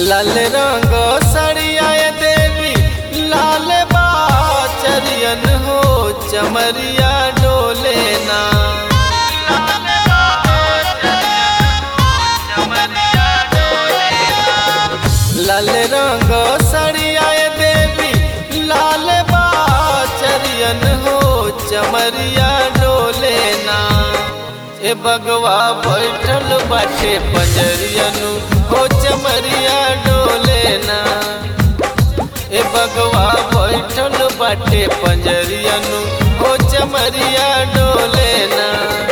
लाल रंग सड़िया देवी लाल बाचरियन हो चमरिया डोले ना लाल रंग सड़िया देवी लाल बाचरियन हो चमरिया डोले ना ए बगवा बैठल बाटे पंजरियनु हो चमरिया डोले ना ए बगवा बैठल बाटे पंजरियनु हो चमरिया डोले ना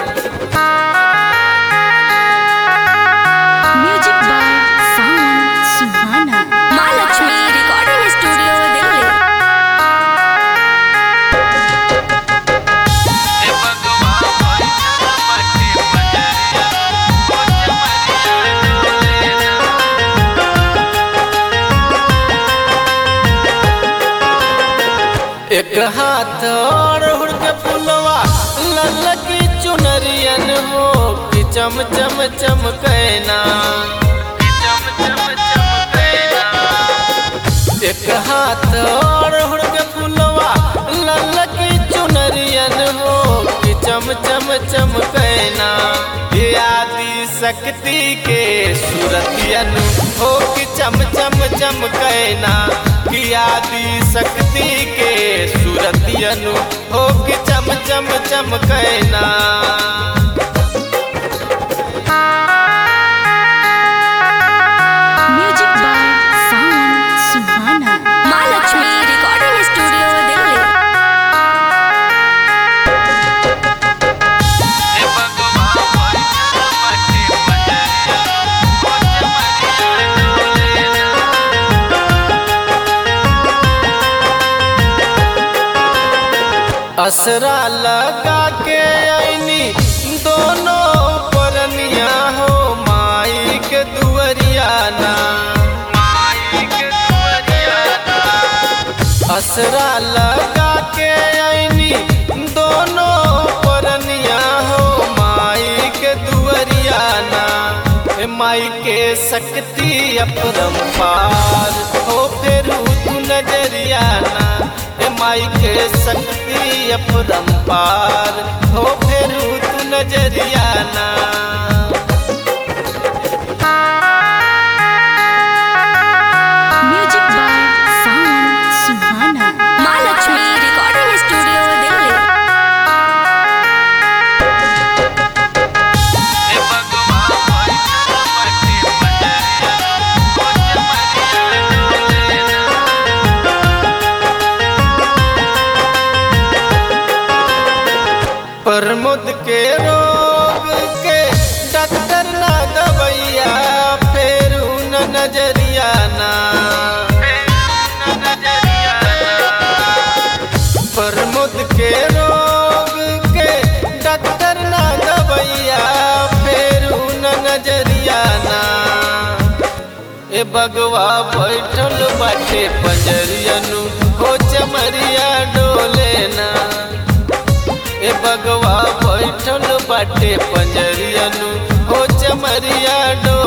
music by Sawan Suhana Mahalakshmi recording studio Delhi ए बगवा बैठल बाटे पंजरियनु हो चमरिया डोले ना एक हाथ और हुड़क फुलवा ललकी चुनरियन हो कि चम चम चमकैना कि चम चम चमकैना एक हाथ और हुड़क फुलवा ललकी चुनरियन हो कि चम चम चमकैना ये आदि शक्ति के सूरतियन हो कि चम चम चमकैना कि आदि शक्ति के सूरतियन हो कि चम चम चमकैना music by Sawan Suhana Mahalakshmi recording studio Delhi असरा लगा के आईनी दोनों परनिया हो माई के दुअरिया ना माई के दुअरिया ना असरा लगा के आईनी दोनों परनिया हो माई के दुअरिया ना ए माई के शक्ति अपरंपार हो फिर तू नजरिया ना ए माई के शक्ति अपरंपार हो फिर तू नजरिया ना music by Sawan Suhana Mahalakshmi recording studio Delhi Pramod के रोग के डॉक्टर ना दवैया फेर न नजरिया ना प्रमोद के रोग के डॉक्टर ना दवैया फेर न नजरिया ना ए बगवा बैठल बाटे पंजरियनु हो चमरिया डोले ना ए बगवा बैठल बाटे पंजरियनु हो चमरिया डो